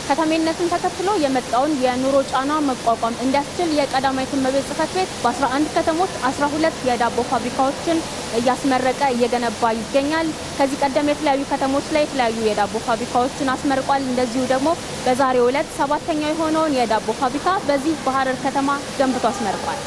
ከተሜነትን ተከትሎ የመጣውን የኑሮ ጫና መቋቋም እንዲያስችል የቀዳማዊት እመቤት ጽሕፈት ቤት በ11 ከተሞች 12 የዳቦ ፋብሪካዎችን እያስመረቀ እየገነባ ይገኛል። ከዚህ ቀደም የተለያዩ ከተሞች ላይ የተለያዩ የዳቦ ፋብሪካዎችን አስመርቋል። እንደዚሁ ደግሞ በዛሬው ዕለት ሰባተኛው የሆነውን የዳቦ ፋብሪካ በዚህ በሐረር ከተማ ገንብቶ አስመርቋል።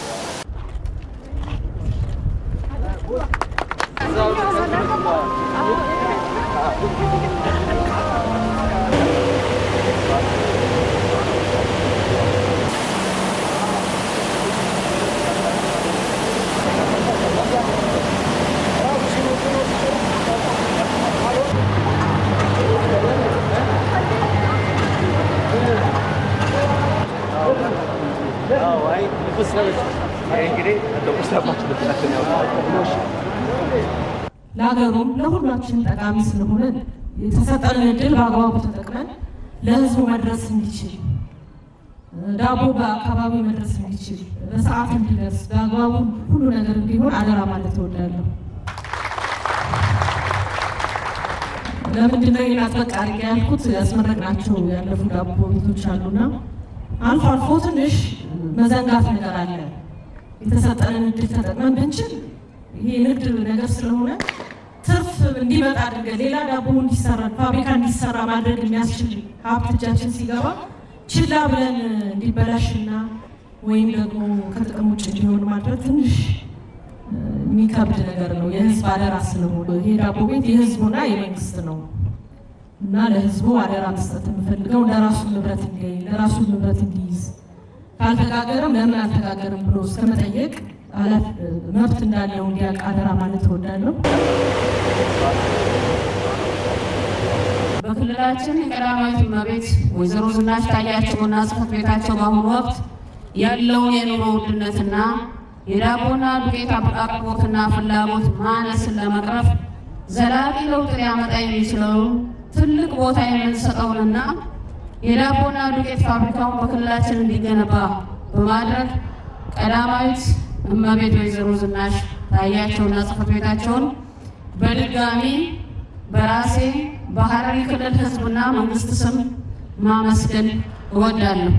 ለሀገሩም ለሁላችን ጠቃሚ ስለሆነ የተሰጠንን እድል በአግባቡ ተጠቅመን ለሕዝቡ መድረስ እንዲችል ዳቦ በአካባቢው መድረስ እንዲችል በሰዓት እንዲደርስ በአግባቡ ሁሉ ነገር እንዲሆን አደራ ማለት እወዳለሁ። ለምንድን ነው ይህን አጥበቅ አድርጌ ያልኩት? ያስመረቅናቸው ያለፉ ዳቦ ቤቶች አሉና አልፎ አልፎ ትንሽ መዘንጋት ነገር አለ። የተሰጠንን እድል ተጠቅመን ብንችል ይሄ ንግድ ነገር ስለሆነ ትርፍ እንዲመጣ አድርገን ሌላ ዳቦ እንዲሰራ ፋብሪካ እንዲሰራ ማድረግ የሚያስችል ሀብት እጃችን ሲገባ ችላ ብለን እንዲበላሽና ወይም ደግሞ ከጥቅም ውጭ እንዲሆን ማድረግ ትንሽ የሚከብድ ነገር ነው። የህዝብ አደራ ስለሆነ ይሄ ዳቦ ቤት የህዝቡና የመንግስት ነው እና ለህዝቡ አደራ መስጠት የምፈልገው ለራሱ ንብረት እንዲያይ ለራሱ ንብረት እንዲይዝ ካልተጋገረም ለምን አልተጋገርም ብሎ እስከመጠየቅ መብት እንዳለው እንዲያውቅ አደራ ማለት እወዳለሁ። በክልላችን የቀዳማዊት እመቤት ወይዘሮ ዝናሽ ታያቸውና ጽሕፈት ቤታቸው በአሁኑ ወቅት ያለውን የኑሮ ውድነትና የዳቦና ዱቄት አቅርቦትና ፍላጎት ማነስን ለመቅረፍ ዘላቂ ለውጥ ሊያመጣ የሚችለውን ትልቅ ቦታ የምንሰጠውንና የዳቦና ዱቄት ፋብሪካውን በክልላችን እንዲገነባ በማድረግ ቀዳማዊት እመቤት ወይዘሮ ዝናሽ ታያቸውና ጽሕፈት ቤታቸውን በድጋሚ በራሴ በሐረሪ ክልል ሕዝብና መንግስት ስም ማመስገን እወዳለሁ።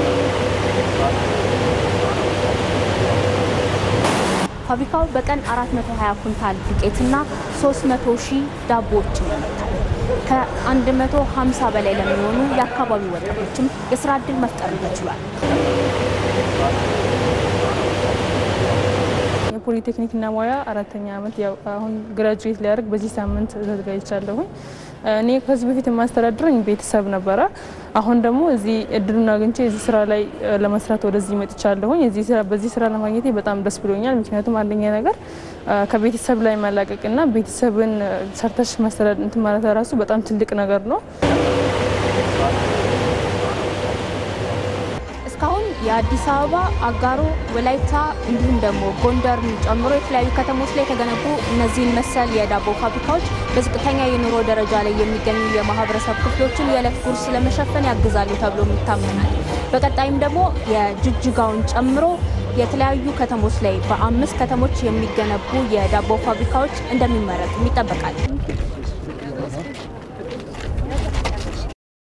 ፋብሪካው በቀን 420 ኩንታል ዱቄትና 300 ሺህ ዳቦዎችን ያመርታል። ከ150 በላይ ለሚሆኑ የአካባቢው ወጣቶችም የስራ ዕድል መፍጠር ተችሏል። የፖሊቴክኒክና ሙያ አራተኛ ዓመት ያው አሁን ግራጁዌት ሊያደርግ በዚህ ሳምንት ተዘጋጅቻለሁኝ። እኔ ከዚህ በፊት የማስተዳድረኝ ቤተሰብ ነበረ። አሁን ደግሞ እዚህ እድሉን አግኝቼ እዚህ ስራ ላይ ለመስራት ወደዚህ መጥቻለሁኝ። በዚህ ስራ ለማግኘቴ በጣም ደስ ብሎኛል። ምክንያቱም አንደኛ ነገር ከቤተሰብ ላይ መላቀቅና ቤተሰብን ሰርተሽ ማስተዳደር እንትን ማለት ራሱ በጣም ትልቅ ነገር ነው። እስካሁን የአዲስ አበባ፣ አጋሮ፣ ወላይታ እንዲሁም ደግሞ ጎንደርን ጨምሮ የተለያዩ ከተሞች ላይ የተገነቡ እነዚህን መሰል የዳቦ ፋብሪካዎች በዝቅተኛ የኑሮ ደረጃ ላይ የሚገኙ የማህበረሰብ ክፍሎችን የዕለት ጉርስ ለመሸፈን ያግዛሉ ተብሎ ይታመናል። በቀጣይም ደግሞ የጅጅጋውን ጨምሮ የተለያዩ ከተሞች ላይ በአምስት ከተሞች የሚገነቡ የዳቦ ፋብሪካዎች እንደሚመረቱ ይጠበቃል።